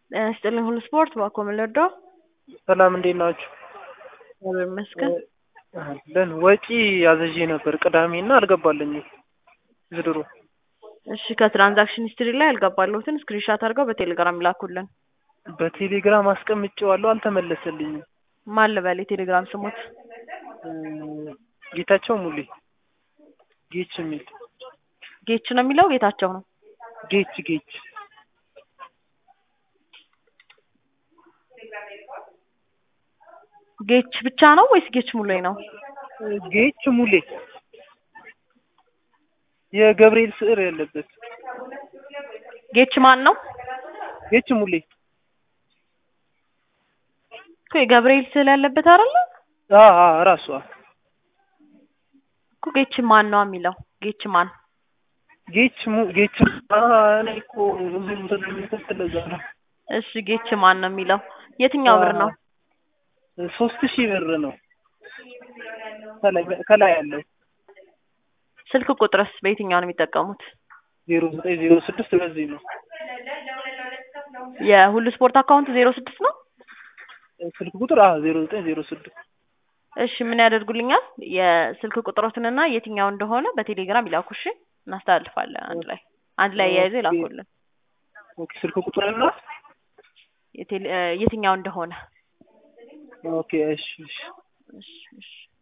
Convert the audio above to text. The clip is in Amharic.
ጤና ይስጥልኝ ሁሉ ስፖርት ባኮ መለዶ ሰላም እንዴት ናችሁ? እግዚአብሔር ይመስገን። አለን ወጪ አዝዤ ነበር ቅዳሜ እና አልገባልኝም ዝድሩ እሺ ከትራንዛክሽን ሂስትሪ ላይ ያልገባለሁትን ስክሪንሻት አድርገው በቴሌግራም ይላኩልን። በቴሌግራም አስቀምጬዋለሁ አልተመለሰልኝም። ማን ልበል የቴሌግራም ስሙት? ጌታቸው ሙሌ ጌች የሚል ጌች ነው የሚለው ጌታቸው ነው። ጌች ጌች ጌች ብቻ ነው ወይስ ጌች ሙሌ ነው? ጌች ሙሌ የገብርኤል ስዕል ያለበት ጌች ማን ነው? ጌች ሙሌ እኮ የገብርኤል ስዕል ያለበት አይደለ? አ አ ራሷ እኮ ጌች ማን ነው የሚለው ጌች ማን ጌች ሙ ጌች አ እኔ እኮ ብዙ ስለሚከት ለዛ ነው። እሺ ጌች ማን ነው የሚለው የትኛው ብር ነው? ሶስት ሺህ ብር ነው ከላይ ከላይ ያለው ስልክ ቁጥርስ በየትኛው ነው የሚጠቀሙት? ዜሮ ዘጠኝ ዜሮ ስድስት በዚህ ነው የሁሉ ስፖርት አካውንት ዜሮ ስድስት ነው። ስልክ ቁጥር አ ዜሮ ዘጠኝ ዜሮ ስድስት እሺ ምን ያደርጉልኛል? የስልክ ቁጥሮትንና የትኛው እንደሆነ በቴሌግራም ይላኩ። እሺ እናስተላልፋለን። አንድ ላይ አንድ ላይ የያዘ ይላኩልን። ኦኬ ስልክ ቁጥርና የቴሌ የትኛው እንደሆነ ኦኬ እሺ እሺ እሺ እሺ